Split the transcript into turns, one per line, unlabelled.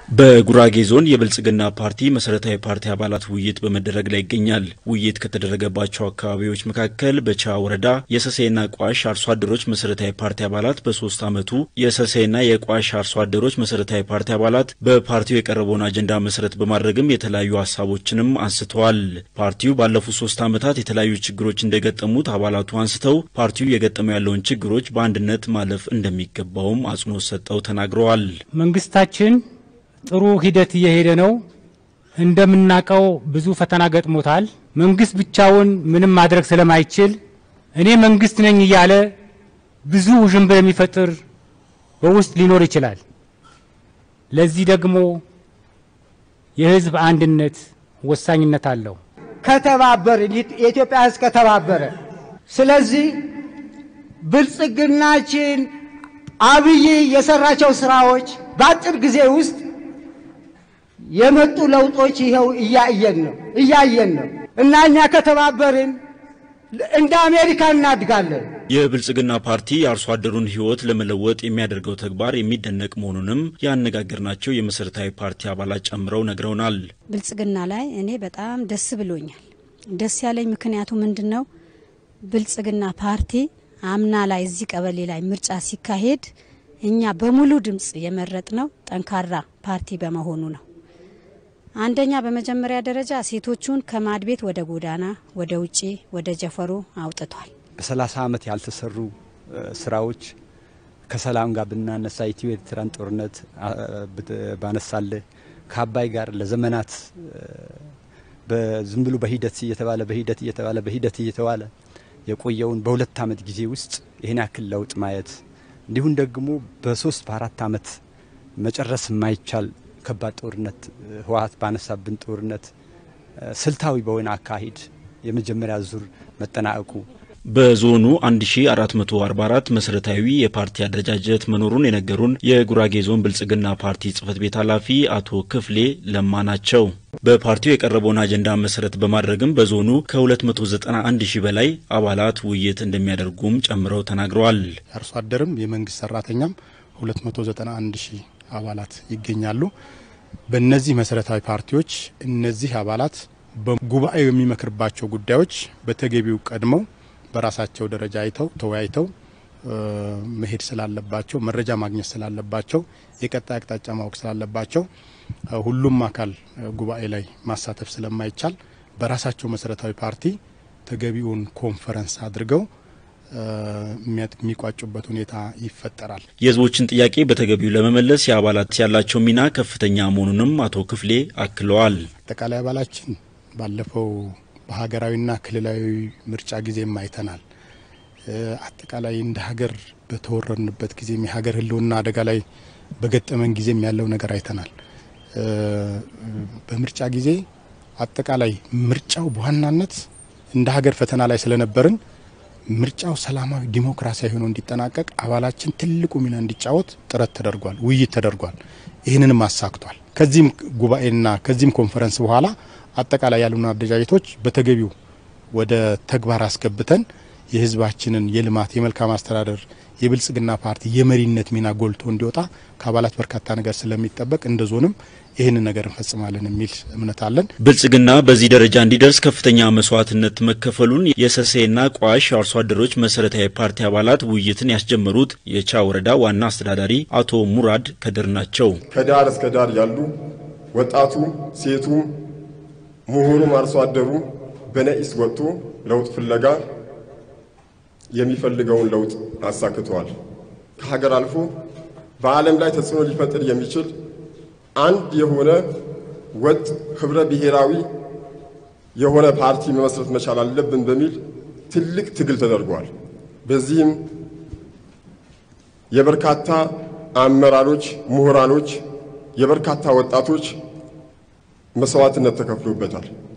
በጉራጌ ዞን የብልጽግና ፓርቲ መሰረታዊ ፓርቲ አባላት ውይይት በመደረግ ላይ ይገኛል። ውይይት ከተደረገባቸው አካባቢዎች መካከል በቻ ወረዳ የሰሴና ቋሽ አርሶ አደሮች መሰረታዊ ፓርቲ አባላት በሶስት ዓመቱ የሰሴና የቋሽ አርሶ አደሮች መሰረታዊ ፓርቲ አባላት በፓርቲው የቀረበውን አጀንዳ መሰረት በማድረግም የተለያዩ ሀሳቦችንም አንስተዋል። ፓርቲው ባለፉት ሶስት ዓመታት የተለያዩ ችግሮች እንደገጠሙት አባላቱ አንስተው ፓርቲው የገጠመው ያለውን ችግሮች በአንድነት ማለፍ እንደሚገባውም አጽንኦት ሰጠው ተናግረዋል።
መንግስታችን ጥሩ ሂደት እየሄደ ነው። እንደምናውቀው ብዙ ፈተና ገጥሞታል። መንግስት ብቻውን ምንም ማድረግ ስለማይችል እኔ መንግስት ነኝ እያለ ብዙ ውዥንብር የሚፈጥር በውስጥ ሊኖር ይችላል። ለዚህ ደግሞ የህዝብ አንድነት ወሳኝነት አለው።
ከተባበርን የኢትዮጵያ ህዝብ ከተባበረ፣ ስለዚህ ብልጽግናችን አብይ የሰራቸው ስራዎች በአጭር ጊዜ ውስጥ የመጡ ለውጦች ይኸው እያየን ነው እያየን ነው እና እኛ ከተባበርን እንደ አሜሪካ እናድጋለን።
የብልጽግና ፓርቲ የአርሶ አደሩን ህይወት ለመለወጥ የሚያደርገው ተግባር የሚደነቅ መሆኑንም ያነጋገርናቸው የመሰረታዊ ፓርቲ አባላት ጨምረው ነግረውናል።
ብልጽግና ላይ እኔ በጣም ደስ ብሎኛል። ደስ ያለኝ ምክንያቱ ምንድን ነው? ብልጽግና ፓርቲ አምና ላይ እዚህ ቀበሌ ላይ ምርጫ ሲካሄድ እኛ በሙሉ ድምፅ የመረጥ ነው ጠንካራ ፓርቲ በመሆኑ ነው። አንደኛ በመጀመሪያ ደረጃ ሴቶቹን ከማድ ቤት ወደ ጎዳና፣ ወደ ውጪ፣ ወደ ጀፈሩ አውጥቷል።
በሰላሳ ዓመት ያልተሰሩ ስራዎች ከሰላም ጋር ብናነሳ ኢትዮ ኤርትራን ጦርነት ባነሳለ ከአባይ ጋር ለዘመናት ዝም ብሎ በሂደት እየተባለ በሂደት እየተባለ በሂደት እየተባለ የቆየውን በሁለት ዓመት ጊዜ ውስጥ ይህን ያክል ለውጥ ማየት እንዲሁም ደግሞ በሶስት በአራት ዓመት መጨረስ የማይቻል ከባድ ጦርነት ህወሀት ባነሳብን ጦርነት ስልታዊ በሆነ አካሄድ የመጀመሪያ ዙር መጠናቀቁ
በዞኑ 1444 መሰረታዊ የፓርቲ አደረጃጀት መኖሩን የነገሩን የጉራጌ ዞን ብልጽግና ፓርቲ ጽህፈት ቤት ኃላፊ አቶ ክፍሌ ለማ ናቸው። በፓርቲው የቀረበውን አጀንዳ መሰረት በማድረግም በዞኑ ከ291 ሺህ በላይ አባላት ውይይት እንደሚያደርጉም ጨምረው ተናግረዋል።
አርሶ አደርም የመንግስት ሰራተኛም 291 ሺህ አባላት ይገኛሉ። በእነዚህ መሰረታዊ ፓርቲዎች እነዚህ አባላት በጉባኤው የሚመክርባቸው ጉዳዮች በተገቢው ቀድመው በራሳቸው ደረጃ አይተው ተወያይተው መሄድ ስላለባቸው መረጃ ማግኘት ስላለባቸው የቀጣይ አቅጣጫ ማወቅ ስላለባቸው ሁሉም አካል ጉባኤ ላይ ማሳተፍ ስለማይቻል በራሳቸው መሰረታዊ ፓርቲ ተገቢውን ኮንፈረንስ አድርገው የሚቋጩበት ሁኔታ ይፈጠራል።
የህዝቦችን ጥያቄ በተገቢው ለመመለስ የአባላት ያላቸው ሚና ከፍተኛ መሆኑንም አቶ ክፍሌ አክለዋል።
አጠቃላይ አባላችን ባለፈው በሀገራዊና ክልላዊ ምርጫ ጊዜም አይተናል። አጠቃላይ እንደ ሀገር በተወረርንበት ጊዜም የሀገር ህልውና አደጋ ላይ በገጠመን ጊዜም ያለው ነገር አይተናል። በምርጫ ጊዜ አጠቃላይ ምርጫው በዋናነት እንደ ሀገር ፈተና ላይ ስለነበርን ምርጫው ሰላማዊ ዲሞክራሲያዊ ሆኖ እንዲጠናቀቅ አባላችን ትልቁ ሚና እንዲጫወት ጥረት ተደርጓል፣ ውይይት ተደርጓል። ይህንንም አሳክቷል። ከዚህም ጉባኤና ከዚህም ኮንፈረንስ በኋላ አጠቃላይ ያሉን አደረጃጀቶች በተገቢው ወደ ተግባር አስገብተን የህዝባችንን የልማት የመልካም አስተዳደር የብልጽግና ፓርቲ የመሪነት ሚና ጎልቶ እንዲወጣ ከአባላት በርካታ ነገር ስለሚጠበቅ እንደ ዞንም ይህንን ነገር እንፈጽማለን የሚል እምነት አለን።
ብልጽግና በዚህ ደረጃ እንዲደርስ ከፍተኛ መስዋዕትነት መከፈሉን የሰሴና ቋሽ አርሶ አደሮች መሰረታዊ ፓርቲ አባላት ውይይትን ያስጀመሩት የቻ ወረዳ ዋና አስተዳዳሪ አቶ ሙራድ ከድር ናቸው።
ከዳር እስከ ዳር ያሉ ወጣቱ፣ ሴቱ፣ ምሁሩም አርሶ አደሩ በነቂስ ወጥቶ ለውጥ ፍለጋ የሚፈልገውን ለውጥ አሳክተዋል። ከሀገር አልፎ በዓለም ላይ ተጽዕኖ ሊፈጥር የሚችል አንድ የሆነ ወጥ ህብረ ብሔራዊ የሆነ ፓርቲ መመስረት መቻል አለብን በሚል ትልቅ ትግል ተደርጓል። በዚህም የበርካታ አመራሮች፣ ምሁራኖች፣ የበርካታ ወጣቶች መስዋዕትነት ተከፍሎበታል።